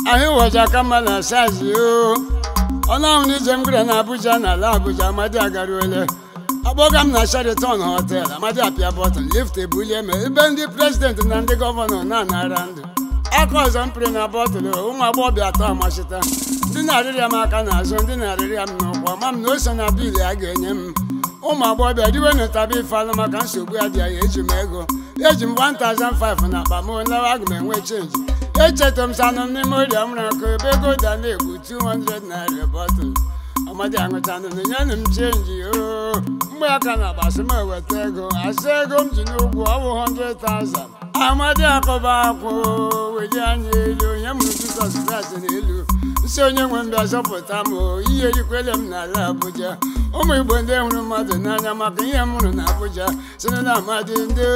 ahụ ụbọchị aka mma na sazi o ọnụ ahụ na ije m gara na abuja na ala abuja amadi agaruole akpọga m na sheraton hotel amadi apịa bọtụl lift ebulie ma ebe ndị prezidenti na ndị gọvanọ na-anara ndụ aka ọzọ m pịrị na bọtụlụ ụmụ agbọghọbịa atọ amachita ndị na-arịrịa m aka n'azụ ndị na-arịrịa m n'ụkwụ ama m na o so na biil a ga-enye m ụmụ agbọghọbịa diwe nụtaba ife alụ maka nsogbu adịghị eji m ego eji m 1005 na akpa m lawa aga m enwe chenji echetara m sanụ m n'ime oria mụrụ akụ ebe ego da na-egbu 200 naira bọtụl amadi aṅụchanụ na nyenụ m chenji o mgbe aka na agbasị m eweta ego asị ego m ji n'ụgwọ ọ bụ 100,000 amadi akọba akwụ weli anya elu onye mụrụ jizọs kraịst n'elu nsị onye nwe m bịa zọpụta m o ihe rikwele m n'ala abuja ụmụ igbo ndị hụrụ mmadụ n'anya maka ihe m hụrụ na abuja si na amadi ndị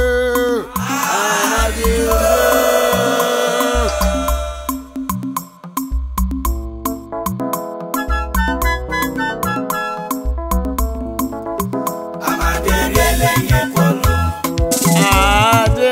amadi ndị Amadi eriela ihe kwọnụ. Ade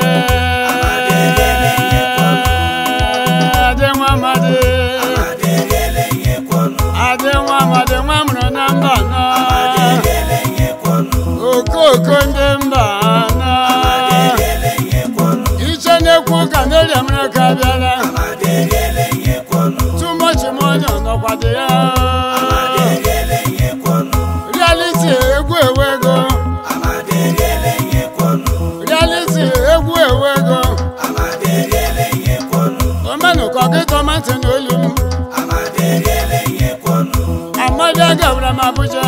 Ade nwa Amadi Amadi eriela ihe kwọnụ. Ade nwa Amadi nwa mụrụ na mba anọ Amadi eriela ihe kwọnụ. okoko ndị mba anọ Eriela ihe kwọnụ. iche na-ekwu ka n'eria mere ka bịara Amadi eriela ihe kwọnụ. tụmọchị mọnyụ nọkwado ya Amadi eriela ihe kwọnụ. reality egwu ewego Amadi eriela ihe kwọnụ. reality egwu ewego Amadi eriela ihe kwọnụ. omenụkọ gị tọmatị n'olu m Amadi eriela ihe kwọnụ. amadi agawara m abuja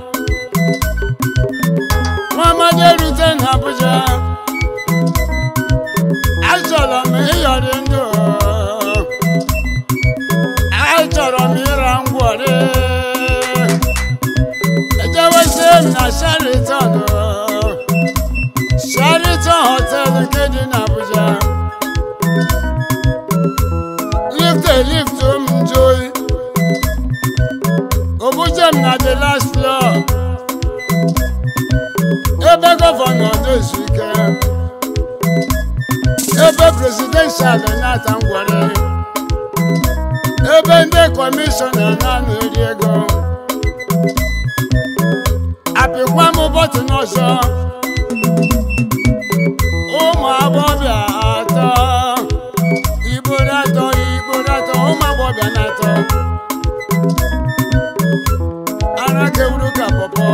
nwa amadi erute na abuja achọrọ m ịyọrị ndụ achọrọ m ịra ngwọrị ejewezie m na shariton shariton hotel nke dị na abuja lift lift m njoyi obujem na the last floor ebe gọvanọ na-ezu ike ebe presidential na-ata ngwere ebe ndị kọmishọna na-anọ eri ego apịkwa m bọtụn ọzọ ụmụ agbọbịa atọ igboro atọ igboro atọ ụmụ agbọbịa na-atọ ara kewuru ka pọpọ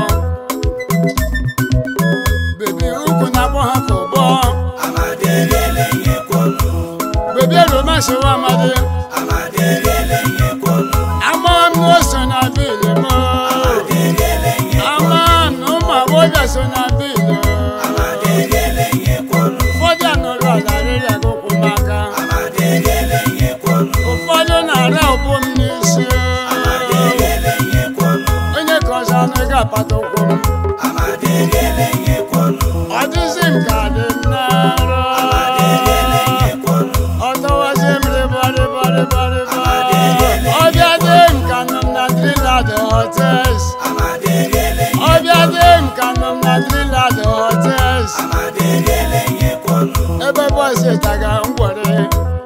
bebi ukwu na-akpọ ha ka ụgbọ Amadi eriela ihe kwọnụ. bebi eromasịwa amadi Amadi eriela ihe kwọnụ. ama m na o so na bili m Amadi eriela ihe ama m na ụmụ agbọbịa so na bili Amadi eriela ihe kwọnụ. ụfọdụ anọrọ ala rịrị agụkwụ m aka Amadi eriela ihe kwọnụ. ụfọdụ na-arịa ụkwụ m n'isi Amadi eriela ihe kwọnụ. onye ka ọzọ anụ ga-apata ụkwụ m Amadi eriela ihe kwọnụ. ọ dịzi m ka dị m n'arụ Amadi eriela ihe kwọnụ. ọtọwazi m rịbarịbarịbarịba Amadi eriela ihe ọbịa dị m ka nọ m na trilad hotels Amadi eriela ihe ọbịa dị m ka nọ m na trilad hotels Amadi eriela ihe kwọnụ. ebe bọsị taga ngwere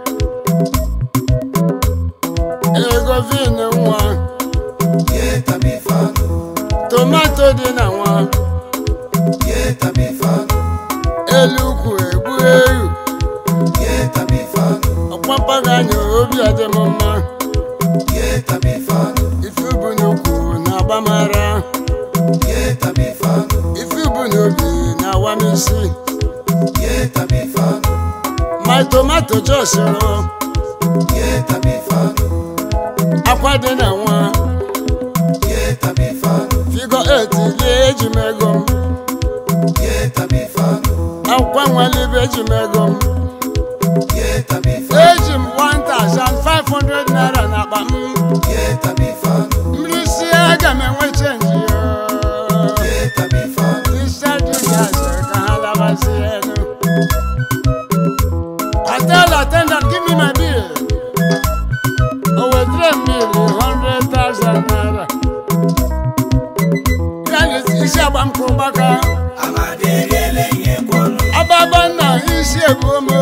ego vin nwa Ye tabifanu. tomato dị na nwa Ye tabifanu. elu ukwu egbu eru Ye tabifanu. ọkpampaganya obi adị m mma Ye tabifanu. ife ubu n'ukwu na-agba m ara Ye tabifanu. ife ubu n'obi na-awa m isi Ye tabifanu. my tomato jọsịrị Ye tabifanu. akwa dị na nwa Ye tabifanu. figo 8 lie eji m ego m Ye tabifanu. akwụkwọ nwalibe eji m ego m Ye tabifanu. eji m 1500 naira n'akpa m Ye tabifanu. mmiri sie aga m enwe chenji Ye tabifanu. isedgas ka ha labazie elu hotel attendant give me my bill o wetere m bill 100,000 naira ya na isi agba m ka ụgbaka Amadi eriela ihe kwọnụ. ababa nna isi ebuo m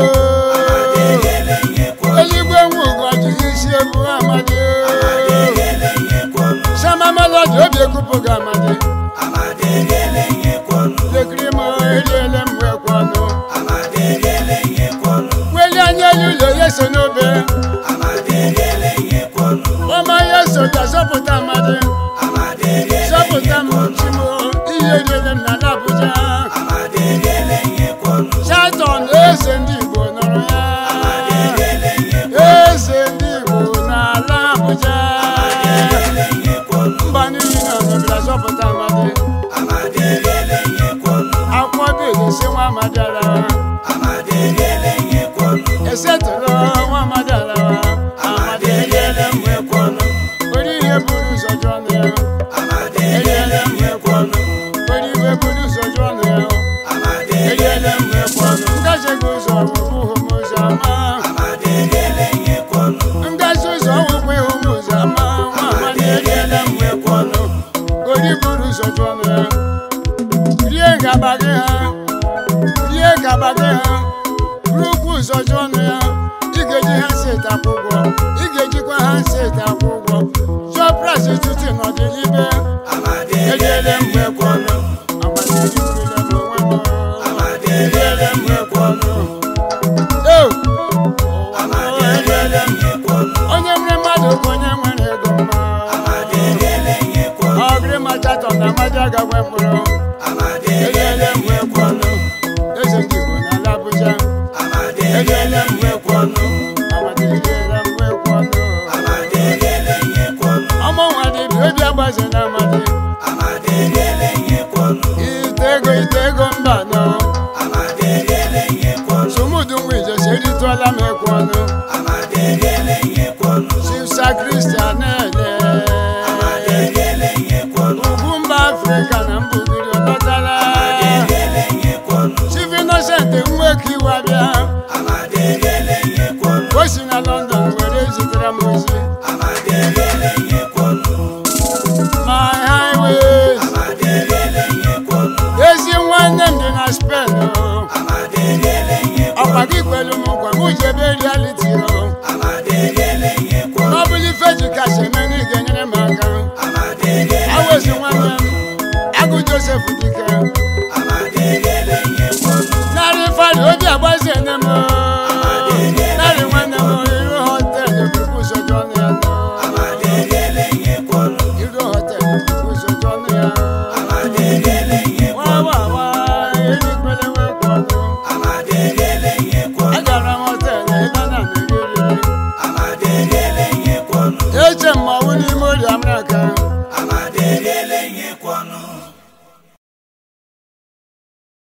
onye ụlọ ya so n'obe ọma ya so ka zọpụta mmadụ zọpụta m chimo ihe riele m n'ala Abuja Charlton eze ndị Igbo nọrọ ya eze ndị Igbo n'ala Abuja mba niile nọ n'obodo zọpụta mmadụ akwụkwọ bịa esi nwa amadi alawa esetụrụ nwa amadi alawa amadi eriele m ekwe ọnụ ori ihe buru ụzọ jụọ ọnụ ya eriele m ekwe ọnụ ori ihe buru ụzọ jụọ ọnụ ya eriele m ekwe ọnụ ngaji gị ụzọ ọgwụgwụ hụ m ụzọ ama ngaji ụzọ ọgwụgwụ ịhụ m ụzọ ama nwa amadi eriele m ekwe ọnụ ori buru ụzọ jụọ ọnụ ya rie gaba gị ha rie gaba gị ha buru ụkwụ ụzọ jụọ ọnụ ya ị ga-eji ha si ete akwụ ụgwọ ị ga-ejikwa ha si ete akwụ ụgwọ jụọ pras tutu n'ọdịnibe eriele m ekwe ọnụ agbanyere m onwe m eriele m ekwe ọnụ Eo! Eriele m. onye nwere mmadụ bụ onye nwere ego mma ọgịrị machatọ na amadi agagwe mkpụrụ eriele m ekwe ọnụ eze ndị Igbo n'ala Abuja eriele m ekwe ọnụ amadi eriele m ekwe ọnụ ọmụ nwa dịbi obi agbaze na amadi ite ego ite ego mba nọ sumudu nwa ijesi eritụọla m ekwe ọnụ chifsa kristian